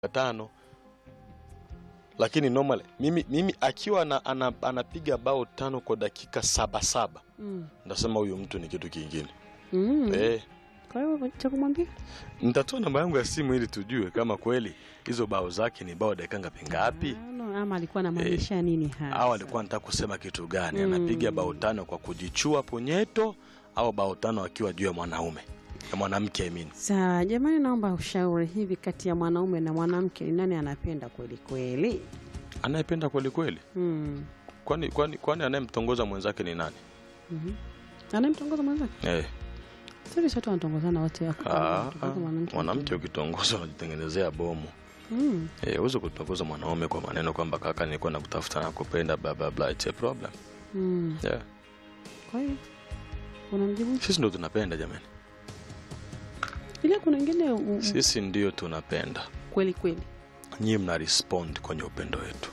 tano lakini normal mimi, mimi akiwa ana, ana, anapiga bao tano kwa dakika saba saba Mm. ndasema huyu mtu ni kitu kingine Mm. eh, Kwa hiyo cha kumwambia nitatoa namba yangu ya simu ili tujue kama kweli hizo bao zake ni bao dakika ngapi ngapi Ah, no, ama alikuwa anamaanisha nini hasa? au alikuwa anataka kusema kitu gani Mm. anapiga bao tano kwa kujichua punyeto au bao tano akiwa juu ya mwanaume ya mwanamke I mean. Sawa jamani, naomba ushauri hivi, kati ya mwanaume na mwanamke ni nani anapenda kweli kweli? anayependa kweli kweli Mm. kwani kwani kwani anayemtongoza mwenzake ni nani Mhm. Anayemtongoza mwenzake? eh. Sasa sote wanatongozana wote wako. Ah, Wanamtongoza ah, mwanamke. mwanamke ukitongoza unajitengenezea bomu Mm. Eh, huwezi kutongoza mwanaume kwa maneno kwamba kaka nilikuwa nakutafuta na kupenda bla bla bla it's a problem Mm. yeah. Kwa hiyo unamjibu sisi ndo tunapenda jamani ile, kuna ingine u- sisi ndio tunapenda kweli kweli. nyie mna respond kwenye upendo wetu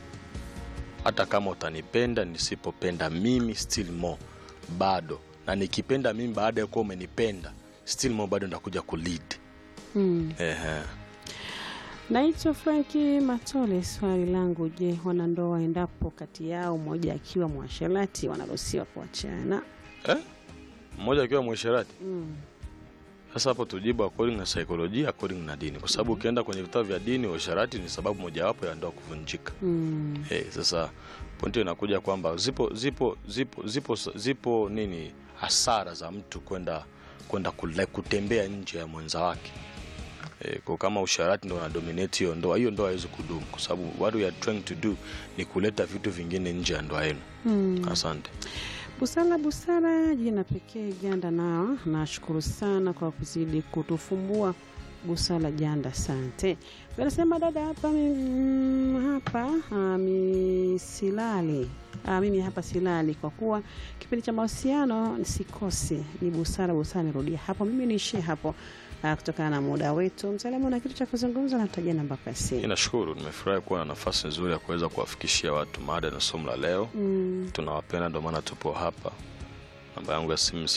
hata kama utanipenda nisipopenda mimi still more bado na nikipenda mimi baada ya kuwa umenipenda still more bado ndakuja kulead Mm. Ehe. Naitwa Franki Matole. Swali langu, je, wanandoa endapo kati yao mmoja akiwa mwasherati wanaruhusiwa kuachana? eh? mmoja akiwa mwishirati Mm. sasa hapo tujibu according na saikolojia according na dini kwa sababu ukienda kwenye vitabu vya dini uasherati ni sababu mojawapo ya ndoa kuvunjika Mm. hey, sasa pointi inakuja kwamba zipo zipo zipo zipo zipo nini hasara za mtu kwenda kwenda kule- kutembea nje ya mwenza wake e, kwa kama usharati ndo unadominate hiyo ndoa hiyo ndoa haiwezi kudumu kwa sababu what we are trying to do ni kuleta vitu vingine nje ya ndoa yenu Mm. asante Busara Busara, jina pekee Janda. Nao nashukuru sana kwa kuzidi kutufumbua Busara Janda, asante. Anasema dada hapa mm, hapa ah, mi silali ah, mimi hapa silali kwa kuwa kipindi cha mahusiano sikosi. Ni Busara Busara, nirudia hapo, mimi niishie hapo ah, kutokana na muda wetu. Msalamu na kitu cha kuzungumza, natajia namba kwa mi simu. nashukuru nimefurahi kuwa na nafasi nzuri ya kuweza kuwafikishia watu maada na somo la leo Mm, tunawapenda ndio maana tupo hapa namba yangu ya simu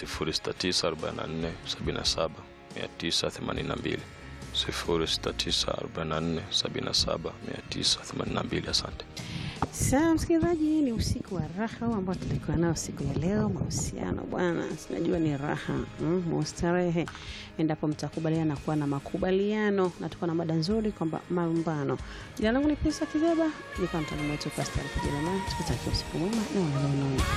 0694779982 0694779982 asante Sawa msikilizaji, ni usiku wa raha huu ambao tulikuwa nao siku ya leo. Mahusiano bwana, sinajua ni raha mm, mustarehe endapo mtakubaliana kuwa na makubaliano, na tuko na mada nzuri kwamba malumbano. Jina langu ni Pesa Kizeba, nikuwa mtaalamu wetu Pastor Kijerumani. Tukutakia usiku mwema na unaona